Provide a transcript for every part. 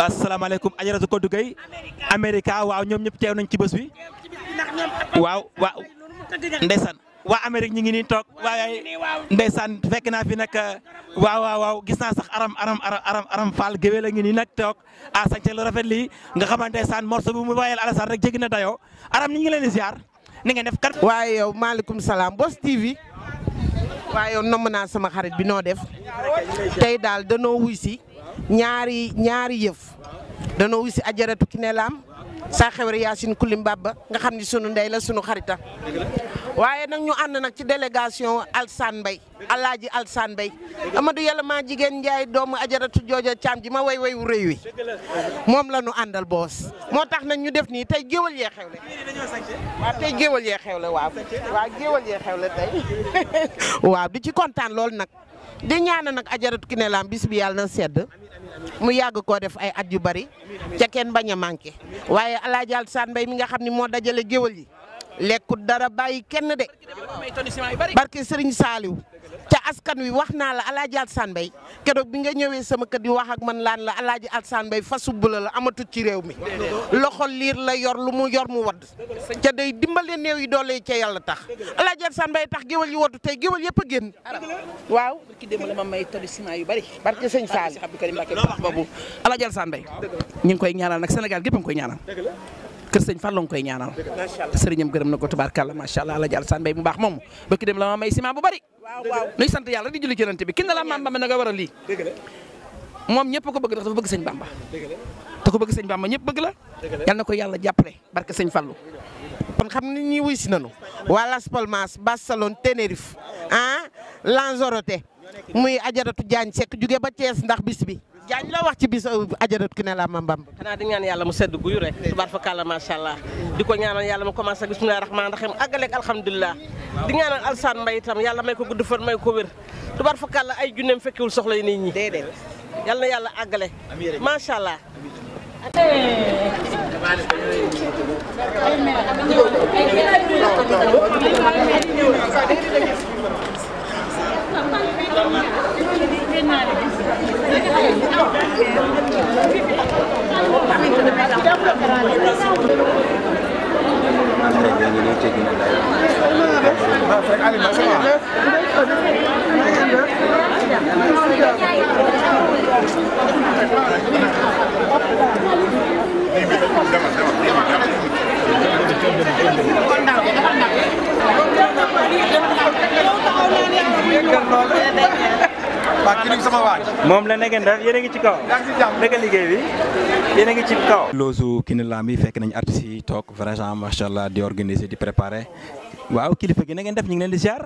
asalaamaaleykum ajaratu Kodou Gueye Amerika waaw ñoom ñëpp teew nañ ci bés bi waaw waaw ndeysaan waa Amérique ñi ngi nii toog waaye ndeysaan fekk naa fi nag waaw waaw waaw gis naa sax aram aram aram aram Fall géwél a ngi nii nag toog a sañse lu rafet lii nga xamante ndeysaan morceau bu mu wayal Alassane rek jéggi na dayoo aram ñi ngi leen di ziar ni ngeen def kat waaye yow maaleykum salaam Boss TV waaye yow nomm naa sama xarit bi noo def tey daal danoo wuy si ñaari ñaari yëf danoo wuy si ajaratu ki ne laam saa xewre Yacine Koulim Baba nga xam ni sunu ndey la sunu xarita waaye nag ñu ànd nag ci délégation Alsane Mbaye alaaji Alsane Mbaye Amadou yàlla maa jigéen Njaay doomu ajaratu jooja caam ji ma way way wu rëy wi moom la ñu àndal boos moo tax nag ñu def nii tey géwal yee xewle waaw tey géwal yee xewle waaw waaw géwal yee xewle tey waaw di ci kontaan loolu nag di ñaana nag ajaratu ki ne laam bis bi yàlla na sedd mu yàgg koo def ay at yu bari ca kenn bañ a manqué waaye alaaji Alsane Mbaye mi nga xam ne moo dajale géwal yi lekkut dara bàyyi kenn de barke Serigne Saliou te askan wi wax naa la alaaji Alsane Mbaye keroog bi nga ñëwee sama kër di wax ak man laan la alaaji Alsane Mbaye fasu bula la amatut ci réew mi loxo liir la yor lu mu yor mu wadd ca day dimbale néew yi doole ca yàlla tax alaaji Alsane Mbaye tax géwal yi waddu tey géwal yëpp a génn waaw ki démb la ma may tolli ciment yu bari barke sëñ Saliou Abdou Karim Mbacké baax boobu Alaaji Alsane Mbaye ñu ngi koy ñaanal nag Sénégal gépp a ngi koy ñaanal kër sëñ Fall ngi koy ñaanal sëriñam gërëm na ko tubaarkàlla macha allah Alaaji Alsane Mbaye mu baax moom ba ki dem la ma may ciment bu bari nuy sant yàlla di julli jëlante bi kin na la maam Bamba na nga war a lii moom ñëpp ko bëgg ndax dafa bëgg sëñ Bamba te ko bëgg sëñ Bamba ñëpp bëgg la yal na ko yàlla jàppale barke sëñ Fallu kon xam ni ñi wuy si nanu waa Las Palmas Barcelone Tenerife ah Lanzarote muy ajaratu Jaañ Sekk jóge ba Thiès ndax bis bi Jaañ la wax ci bis ajaratu ki ne la ma Bamba xanaa di ñaan yàlla mu sedd guyu rek tubaar fa kàlla macha allah di ko ñaanal yàlla mu commencé ak bismillahi rahmaani rahim àggaleeg alhamdulilah di ñaanal Alsane Mbaye itam yàlla may ko gudd fan may ko wér tubaar fa kàlla ay junneem fekkewul soxla yi nit ñi déedéet yàlla na yàlla àggale macha allah moom la ngeen def yéen a ngi ci kaw naka liggéey bi yéen a ngi ci kaw loosu Kiné Lam bi fekk nañ artistes yi toog vraiment macha allah di organiser di préparer waaw kilifa gi na ngeen def ñu ngi leen di ziar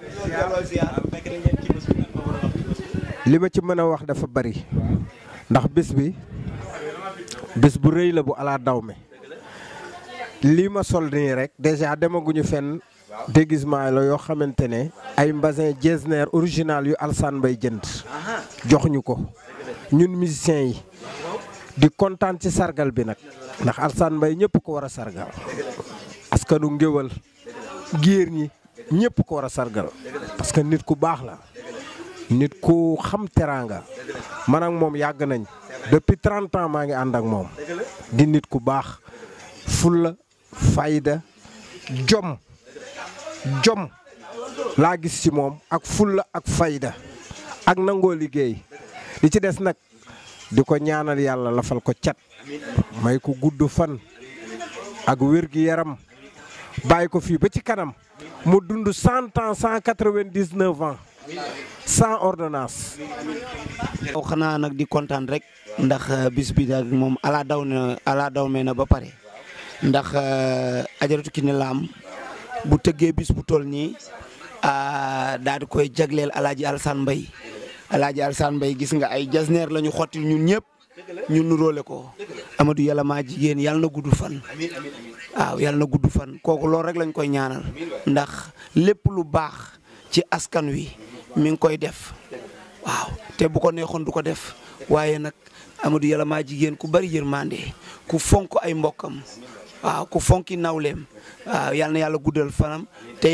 li ma ci mën a wax dafa bari ndax bis bi bis bu rëy la bu ala daw me lii ma sol nii rek déjà demaguñu fenn déguisement la yoo xamante ne ay mbasin Getzner original yu Alsane Mbaye jënd jox ñu ko ñun musiciens yi di kontaan ci sargal bi nag ndax Alsane Mbaye ñëpp ko war a sargal askanu ngéwal géer ñi ñëpp ko war a sargal parce que nit ku baax la nit ku xam teraanga man ak moom yàgg nañ depuis 30 ans maa ngi ànd ak moom di nit ku baax fulla fayda jom jom laa gis ci moom ak fulla ak fayda ak nangoo liggéey li ci des nag di ko ñaanal yàlla lafal ko cat may ko gudd fan ak wér gi yaram bàyyi ko fii ba ci kanam mu dund cent ans cent quatre-vingt-dix-neuf ans sans ordonnance. waaw xanaa nag di kontaan rek ndax bis bi daal moom ala daw na ala daw mee na ba pare ndax ajaratu Kiné Lam bu tëggee bis bu toll nii daal di koy jagleel alaaji Alsane Mbaye alaaji Alsane Mbaye gis nga ay jasneer la ñu xottil ñun ñëpp ñu nuróole ko Amadou yàlla maa jigéen yàlla na gudd fan waaw yàlla na gudd fan kooku loolu rek lañ koy ñaanal ndax lépp lu baax ci askan wi mi ngi koy def waaw te bu ko neexoon du ko def waaye nag Amadou yàlla maa jigéen ku bari yërmande ku fonk ay mbokkam waaw ku fonki nawleem waaw yal na yàlla guddal fanam te it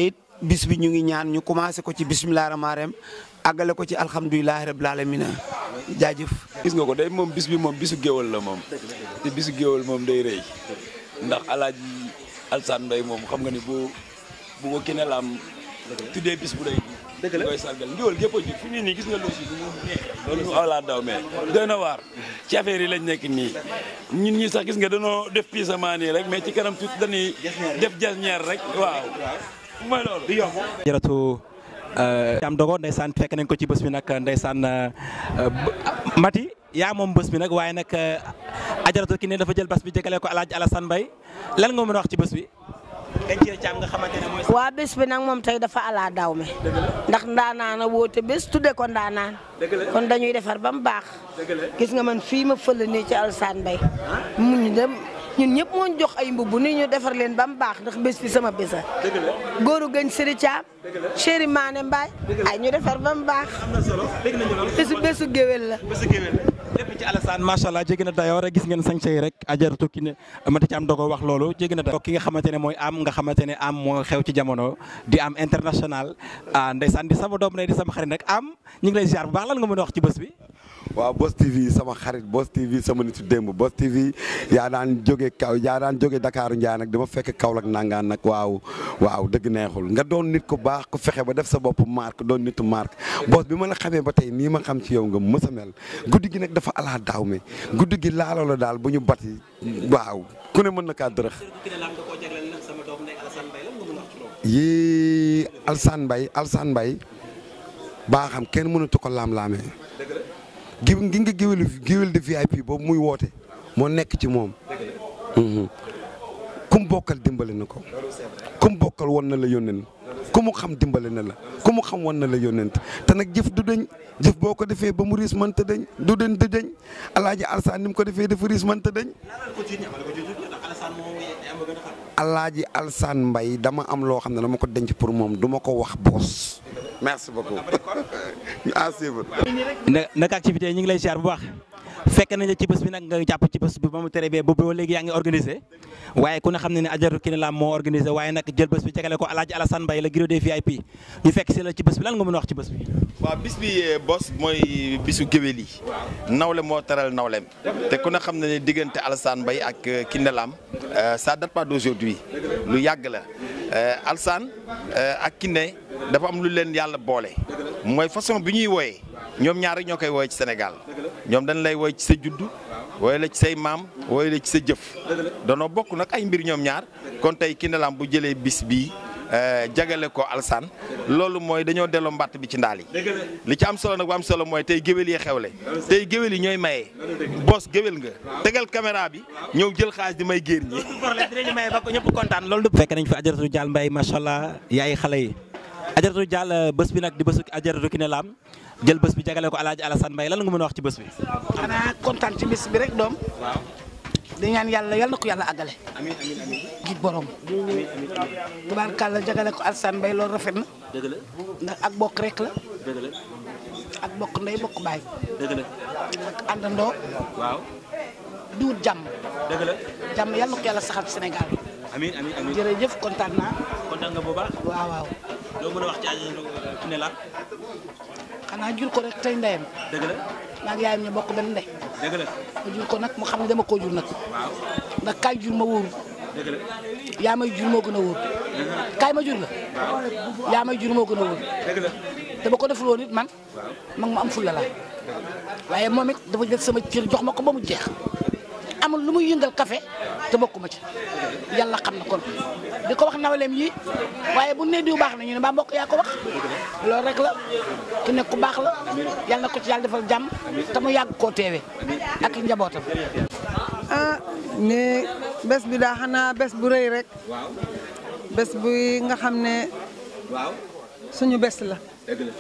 bis bi ñu ngi ñaan ñu commencé ko ci bisimilah rahmaani rahim àggale ko ci alhamdulilah rabbil alamin jaajëf. gis nga ko day moom bis bi moom bisu géwal la moom te bisu géwal moom day rëy ndax alaaji Alsaan Mbay moom xam nga ni bu bu ko kene laam tuddee bis bu rëy dëgg la koy sargal ngéwal gépp a ji fi mu ne nii gis nga loo si du mu neexee loolu ñu awlaa daw mais doy na waar ci affaire yi lañ nekk nii ñun ñi sax gis nga danoo def pisament nii rek mais ci kanam tuuti dañuy def jasñeer rek waaw mooy loolu jaratu am dogo ndeysaan fekk nañ ko ci bés bi nag ndeysaan Mati yaa moom bés bi nag waaye nag ajaratu ki ne dafa jël bés bi jëkale ko Alaaji Alassane Mbaye lan nga mën a wax ci bés bi dañ ci caam nga xamante ne mooy waa bés bi nag moom tey dafa ala daaw me ndax ndaanaan a woote bés tudde ko ndaanaan kon dañuy defar ba mu baax gis nga man fii ma fële nii ci Alassane Mbaye mu ñu dem ñun ñëpp moo ñu jox ay mbubb ni ñu defar leen ba mu baax ndax bés bi sama bésa góoru gëñ sëri caam chéri maane mbaay ay ñu defar ba mu baax bésu bésu géwél la lépp ci Alassane macha allah jéggi na dayoo rek gis ngeen sañse yi rek ajaratu ki ne mati ci am dogo wax loolu jéggi na dayoo ki nga xamante ne mooy am nga xamante ne am moo xew ci jamono di am international ah ndeysaan di sama doom ne di sama xarit rek am ñu ngi lay ziar bu baax lan nga mën a wax ci bés bi waaw Boss TV sama xarit Boss TV sama nitu démb Boss TV yaa daan jóge kaw yaa daan jóge Dakar Ndiaye nag dama fekk Kaolack nangaan nag waaw waaw dëgg neexul nga doon nit ku baax ku fexe ba def sa bopp marque doon nitu marque Boss bi ma la xamee ba tey nii ma xam ci yow nga mës a mel guddi gi nag dafa alaa daaw me guddi gi laaloo la daal bu ñu bati waaw ku ne mën na kaa dërëx yii Alsane Mbaye Alsane Mbaye baa xam kenn mënatu ko laam-laamee gi ngi nga géwél géwél de VIP boobu muy woote moo nekk ci moom ku mu bokkal dimbali na ko ku mu bokkal won na la yónneen ku mu xam dimbali na la ku mu xam won na la yónnent te nag jëf du deñ jëf boo ko defee ba mu riis mënta deñ du deñ du deñ alaaji Alsaan ni mu ko defee dafa riis mënta deñ alaaji Alsaan Mbay dama am loo xam ne dama ko denc pour moom du ma ko wax boos merci beaucoup ñu à suivre na naka activité yi ñu ngi lay ziar bu baax fekk nañ la ci bés bi nag nga jàpp ci bés bi ba mu tere bee boobu ba léegi yaa ngi organisé waaye ku ne xam ne ne ajaratu ki ne la moo organisé waaye nag jël bés bi jagale ko Alaaji Alassane Mbaye la Giro des VIP ñu fekk si la ci bés bi lan nga mën a wax ci bés bi waaw bis bi Boss mooy bisu géwél yi nawle moo taral nawleem te ku ne xam ne ne diggante Alassane Mbaye ak Kiné Lam ça date pas d'aujourd'hui lu yàgg la Alassane ak Kiné dafa am lu leen yàlla boole mooy façon bi ñuy wooyee ñoom ñaar rek ñoo koy wooye ci Sénégal ñoom dañ lay wooy ci sa juddu wooye la ci say maam wooye la ci sa jëf danoo bokk nag ay mbir ñoom ñaar kon tey Kiné Lam bu jëlee bis bii jagale ko Alassane loolu mooy dañoo delloo mbatt bi ci ndaal yi li ci am solo nag bu am solo mooy tey géwél yi xewle tey géwél yi ñooy maye Boss géwél nga tegal caméra bi ñëw jël xaalis di may géer ñi dinañu maye ba ko ñëpp kontaan loolu fekk nañ fi ajaratu Dial Mbaye macha allah yaay xale yi ajaratu Dial bés bi nag di bésu ajaratu Kiné Lam jël bés bi jagale ko Alaaji Alassane Mbaye lan nga mën a wax ci bés bi xanaa kontaan ci bis bi rek doom di ñaan yàlla yal na ko yàlla àggale amiin amiin amiin gi borom tubaarkàlla jagale ko Alassane Mbaye loolu rafet na dëgg la ndax ak bokk rek la dëgg la ak bokk ndey bokk baay dëgg la ak àndandoo waaw duut jàmm dëgg la jàmm yal na ko yàlla saxal ci Sénégal amiin amiin amiin jërëjëf kontaan naa kontaan nga bu baax waaw waaw loo mën a wax ci ajaratu Kiné Lam xanaa jur ko rek tey ndeyam dëgg la maag yaayam ñu bokk benn ndey dëgg la ma jur ko nag mu xam ne dama koo jur nag waaw ndax kaay jur ma wóoru dëgg la yaa may jur moo gën a wóor kaay ma jur la yaa may jur moo gën a wóor dëgg la te ba ko deful woon it man mag ma am fulla la waaye moom it dafa jël sama cër jox ma ko ba mu jeex amul lu muy yëngal café te bokkuma ci yàlla xam na kon di ko wax nawleem yi waaye bu ne diw baax na ñu ne mbaa mbokk yaa ko wax loolu rek la ku nekk ku baax la yàlla na ko ci yàlla defal jàmm te mu yàgg koo teewe ak i njabootam ah ne bés bi daa xanaa bés bu rëy rek bés bu nga xam ne waaw suñu bés la dëgg la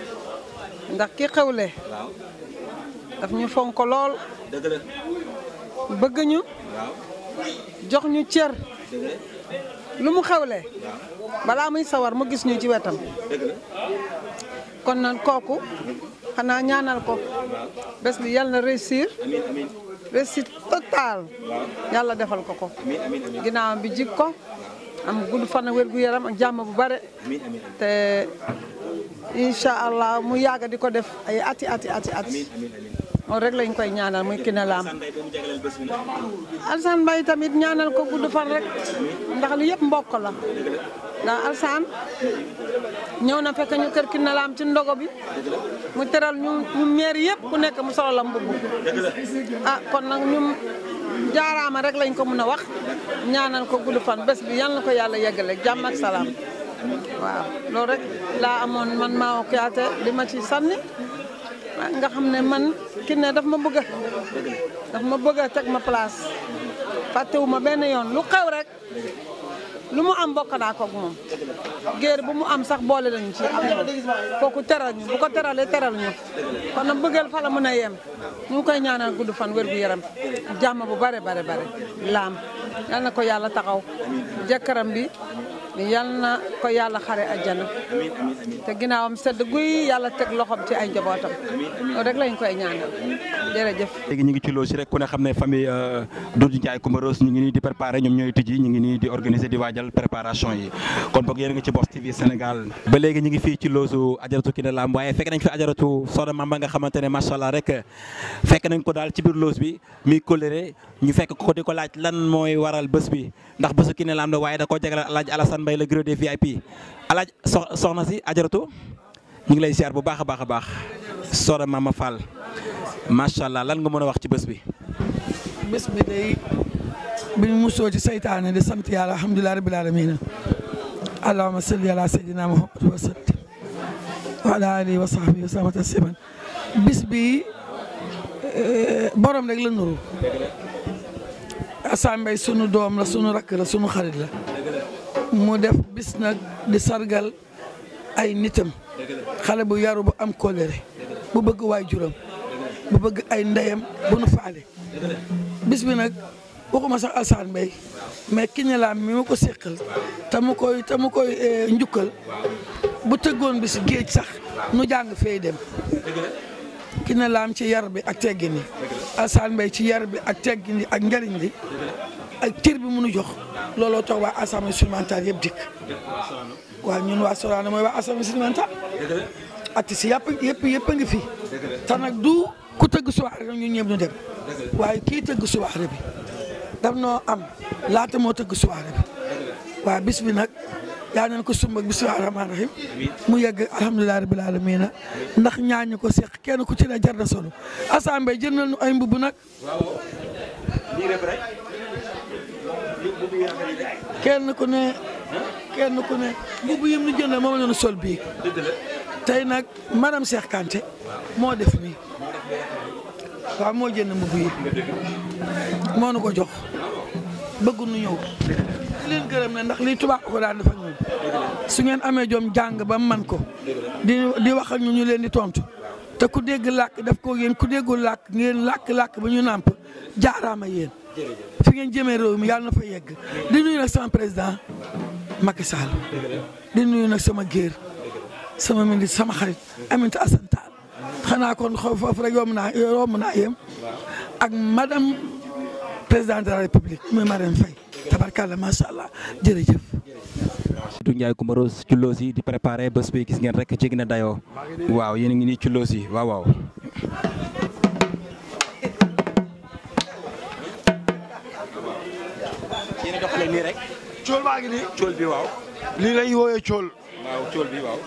ndax ki xewle waaw daf ñu fonk lool dëgg la bëgg ñu waaw jox ñu cër dëgg la lu mu xewle balaa muy sawar mu gis ñu ci wetam dëgg la kon nan kooku xanaa ñaanal ko bés bi yàlla na réussir amiin amiin réussite totale yàlla defal ko ko amiin amiin amiin ginnaawam bi jig ko am gudd fan ak wér gu yaram ak jàmm bu bare te incha allah mu yàgg di ko def ay ati ati ati ati loolu rek lañ koy ñaanal muy Kiné Lam Alsaan Mbaye tamit ñaanal ko gudd fan rek ndax li yëpp mbokk la ndax Alsaan ñëw na fekk ñu kër Kiné Lam ci ndogo bi mu teral ñu ñu meer yëpp ku nekk mu solo la mbubb ah kon nag ñu jaaraama rek lañ ko mën a wax ñaanal ko gudd fan bés bi yal na ko yàlla yeggale jàmm ak salaam waaw loolu rek laa amoon man maa okiyaate li ma ci sànni nga xam ne man Kiné daf ma bëgg daf ma bëgg a teg ma place fàttewu ma benn yoon lu xew rek lu mu am bokk naa ko ak moom géer bu mu am sax boole nañu ci am kooku teral ñu bu ko teralee teral ñu kon nag bëggeel fa la mën a yem ñu ngi koy ñaanal gudd fan wér gu yaram jàmm bu bare bare bare laam yal na ko yàlla taxaw jëkkëram bi yal na ko yàlla xare àjjana te ginnaawam sedd guy yàlla teg loxoom ci ay njabootam loolu rek lañ koy ñaanal jërëjëf. léegi ñu ngi ci loolu si rek ku ne xam ne famille Doudou Ndiaye Coumba Rose ñu ngi nii di préparer ñoom ñooy tijji ñu ngi nii di organiser di waajal préparation yi kon boog yéen a ngi ci Boss TV Sénégal ba léegi ñu ngi fii ci loosu ajaratu Kiné Lam waaye fekk nañ fi ajaratu Soda Mamba nga xamante ne macha allah rek fekk nañ ko daal ci biir loos bi muy coléré ñu fekk ko di ko laaj lan mooy waral bés bi ndax bésu Kiné Lam la waaye da koo jagleel alaaj Alassane Mbaye le gros des VIP alaaj soxna si ajaratu ñu ngi lay ziar bu baax a baax a baax Soda Mama Fall macha allah lan nga mën a wax ci bés bi. bés bi day bi ñu musoo ci saytaane di sant yàlla alhamdulilah rabbil alamin allahumma salli ala sayyidina muhammad wa sallim wa ala alihi wa sahbihi wa sallam tasliman bis bi borom rek la nuru Assane Mbaye sunu doom la sunu rakk la sunu xarit la mu def bis nag di sargal ay nitam xale bu yaru bu am kóllëre bu bëgg waay juram bu bëgg ay ndeyam bu nu faale bis bi nag waxuma sax Alsaan Mbay mais Kiné Lam mi ma ko séqal te mu koy te mu koy njukkal bu tëggoon bis géej sax nu jàng fay dem Kiné Lam ci yar bi ak teggin yi Alsaan Mbay ci yar bi ak teggin yi ak njariñ li ak cër bi mënu jox looloo tax waa assemblée supplémentaire yëpp dikk waaw ñun waa Sorano mooy waa assemblée supplémentaire artistes yëpp yëpp yëpp a ngi fi te nag du ku tëgg soirée rek ñu ñëpp ñu dem waaye kii tëgg soirée bi daf noo am laata moo tëgg soirée bi waaw bis bi nag yaa nañ ko sumb ak bismillahi rahmaani rahim mu yegg alhamdulilah rabbil alamin ndax ñaañu ko seq kenn ku ci ne jar na solo assemblée jëndal ñu ay mbubb nag kenn ku ne kenn ku ne mbubb yim ñu jëndal moom la ñu sol bii tey nag madame Cheikh Kanté moo def nii waaw moo jënd mbubb yi moo nu ko jox bëgg nu ñëw di leen gërëm ne ndax lii tubaab ko daan dafa ñun su ngeen amee jom jàng ba man ko di di wax ak ñu ñu leen di tontu te ku dégg làkk def ko yéen ku déggul làkk ngeen làkk-làkk ba ñu nàmp jaaraama yéen fi ngeen jëmee réew mi yàlla na fa yegg di nuyu nag sama président Macky Sall di nuyu nag sama géer sama ministre sama xarit Aminata Assane Tall xanaa kon xaw foofu rek yomb naa yomb naa yem ak madame présidente de la république muy Marème Faye tabarkalla macha allah jërëjëf. Doudou Ndiaye Coumba Rose ci loos yi di préparé bés bi gis ngeen rek jéggi na dayoo waaw yéen a ngi nii ci loos yi waaw waaw. yéen a doxalee nii rek. cool baa ngi nii. cool bi waaw. lii lay wooyee cool. waaw cool bi waaw.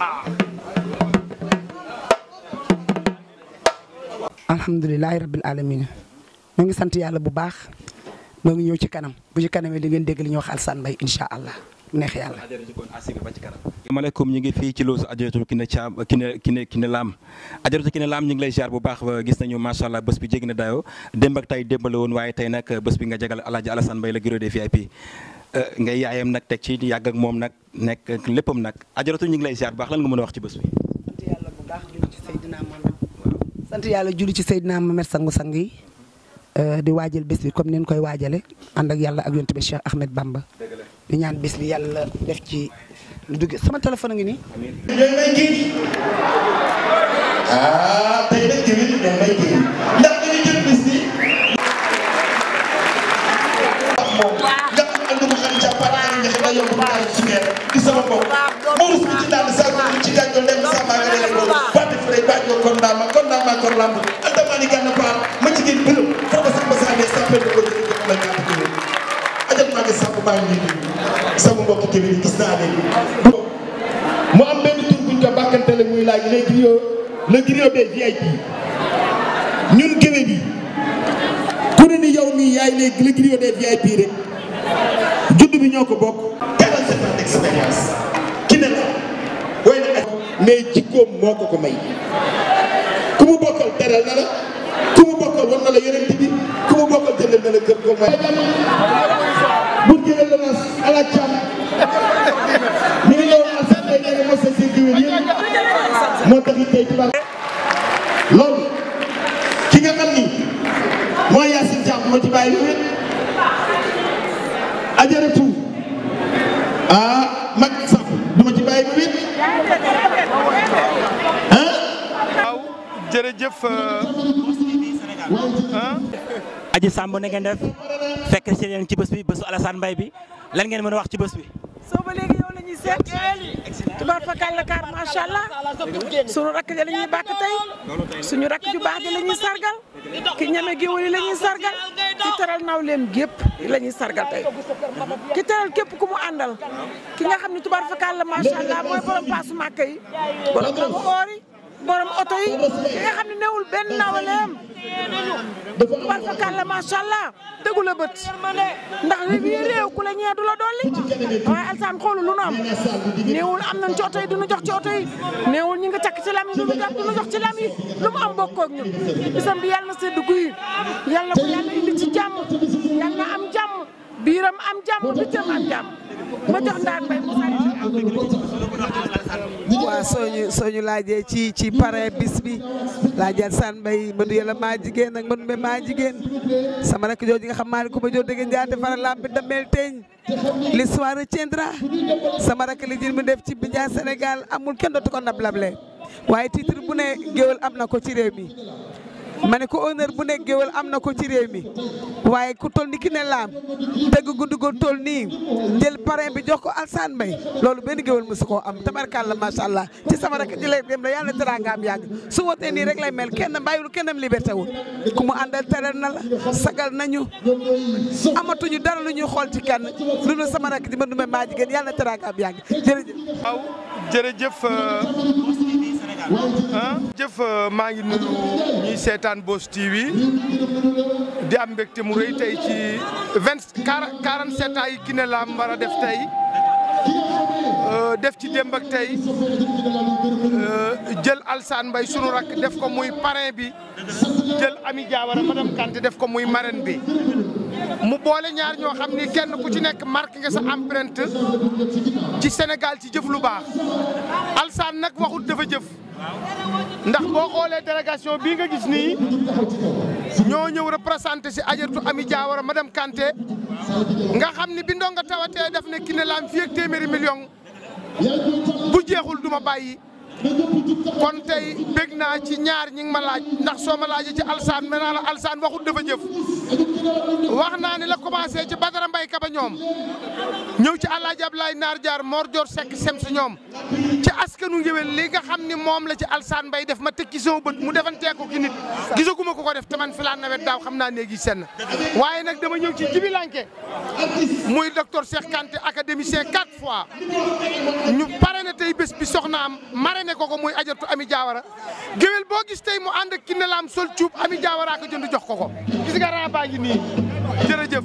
alhamdulilahi rabbil alamin ñu ngi sant yàlla bu baax ñoo ngi ñëw ci kanam bu ci kanamee di ngeen dégg li ñuy wax Alsane Mbaye incha allah mu neex yàlla. asalaamaaleykum ñu ngi fii ci loosu ajaratu Kiné Thiam Kiné Kiné Kiné Lam ajaratu Kiné Lam ñu ngi lay ziar bu baax gis nañu macha allah bés bi jéggi na dayoo démb ak tey démb la woon waaye tey nag bés bi nga jagal Alaaji Alassane Mbaye la giro des VIP ngay yaayam nag teg ci yàgg ak moom nag nekk léppam nag ajaratu ñu ngi lay ziar bu baax lan nga mën a wax ci bés bi. sant yàlla julli ci Seydina Mohamed sangu sang yi di waajal bés bi comme ni ñu koy waajale ànd ak yàlla ak yonent bi Cheikh Ahmed Bamba di ñaan bés bi yàlla def ci lu dugg sama téléphone a ngi nii. ñoom may kii ah tey nag tamit ñoom may kii ndax dañuy jël bés bi. moom nga xam ne am na mu xarit ca Paris nga yokk baax sukeer di sama bopp Maodo si ci daal sa ko ci gàjjo dem sa ma nga dele loolu batte fure bàjjo kon daama kon daama kon lamb altamani gànna paar ma ci gën bëlëm foo ko sax ba saa ne sappel ko jël ko may kàpp ko ajat maa ngi sàpp maa ngi nii sama mbokk kéwél yi gis naa leen mu am benn tur buñ ko bàkkantele muy laaj les griots le griot des VIP ñun géwél yi ku ne ni yow mii yaay les le griot des VIP rek judd bi ñoo ko bokk 47 ans d'expérience ki ne la way na ak mais jikkoom moo ko ko may ku mu bokkal teral na la ku mu bokkal wan na la yonent bi ku mu bokkal jëndal na la kër ko may bu jëlee la nas ala cam ñu ngi ñëw alsan day nee na mos a seen géwél yëpp moo tax it tey tubaab loolu ki nga xam ni mooy Yacine Thiam moo ci bàyyi lu wét ajaratu ah mag sax du ma ci bàyyi lu wét waaw jërëjëf Aji Samb na ngeen def fekk si leen ci bés bi bésu Alassane Mbaye bi lan ngeen mën a wax ci bés bi. soo ba léegi yow la ñuy seet tubaar fakal la kaar macha allah sunu rakk ja la ñuy bàkk tey suñu rakk ju baax ji la ñuy sargal ki ñeme géwël yi la ñuy sargal ki teral nawleem gépp la ñuy sargal tey ki teral képp ku mu àndal ki nga xam ne tubaar fakal la macha allah mooy borom paasu màkk yi borom rabu oor yi borom oto yi ki nga xam ne newul benn nawleem tubaar fakal la macha allah dëggu la bët ndax li bii réew ku la ñee du la dolli waaye alsaan xoolu lu nu am néewul am nañ ci oto yi duñu jox ci oto yi néewul ñi nga takk ci lam yi duñu jox duñu jox ci lam yi lu mu am bokkoo ak ñun bisam bi yàlla na sedd guy yàlla na ko yàlla indi ci jàmm yàlla na am jàmm biiram am jàmm bitam am jàmm ma jox ndaar mbay mu waaw soo ñu soo ñu laajee ci ci pare bis bi laajal san mbay madu yàlla maa jigéen ak madu mbay maa jigéen sama rakk jooju nga xam maa ne ku ma joo dégg njaate fara lampi damel teeñ l'histoire retiendra sama rakk li jël mu def ci Bidia Sénégal amul kenn dootu ko nablable waaye titre bu ne géwél am na ko ci réew mi ma ne ko honneur bu nekk géwél am na ko ci réew mi waaye ku toll ni ki ne laam dëgg guddugal toll nii jël parrain bi jox ko Alsaan Mbay loolu benn géwél mosu koo am tabarkàlla macha allah ci sama rek di lay dem la yàlla teraanga am yàgg su wootee nii rek lay mel kenn bàyyiwul kennam liberté wul ku mu àndal teral na la sagal nañu amatuñu dara lu ñuy xool ci kenn lu dul sama rek di ma numé maa jigéen yàlla teraanga am yàgg jërëjëf. waaw jërëjëf ah jëf maa ngi nuyu ñuy seetaan Boss TV di am mbégte mu rëy tey ci vingt quarante sept ans yi Kiné Lam war a def tey def ci démb ak tey jël Alsaan Mbay sunu rakk def ko muy parrain bi jël Ami Diawara madame Kanté def ko muy marraine bi mu boole ñaar ñoo xam ni kenn ku ci nekk marqué nga sa empreinte ci Sénégal ci jëf lu baax Alsaan nag waxut dafa jëf ndax boo xoolee délégation bii nga gis nii ñoo ñëw représenté si ajartu Ami Diawara madame Kanté nga xam ni bi ndonga tawatee def ne Kiné Lam fii ak téeméeri million bu jeexul duma bàyyi kon tey bég naa ci ñaar ñi ngi ma laaj ndax soo ma laajee ci alsaan mel naa la alsaan waxut dafa jëf wax naa ne la commencé ci Badara Mbay Kaba ñoom ñëw ci Alaaji Ablaay Naar Jaar Mor Joor Sekk sem si ñoom ci askanu ngéwél li nga xam ni moom la ci alsaan mbay def ma teg ci sama bët mu defantee ko ki nit gisaguma ko ko def te man fi laa nawet daaw xam naa néegi senn waaye nag dama ñëw ci jibilanke muy docteur Cheikh Kanté académicien quatre fois ñu pare na tey bés bi soxnaam marraine ko ko muy ajartu Ami Diawara géwél boo gis tey mu ànd ak Kiné Lam sol cuub Ami Diawara ko jënd jox ko ko gis nga raa baa ngi nii jërëjëf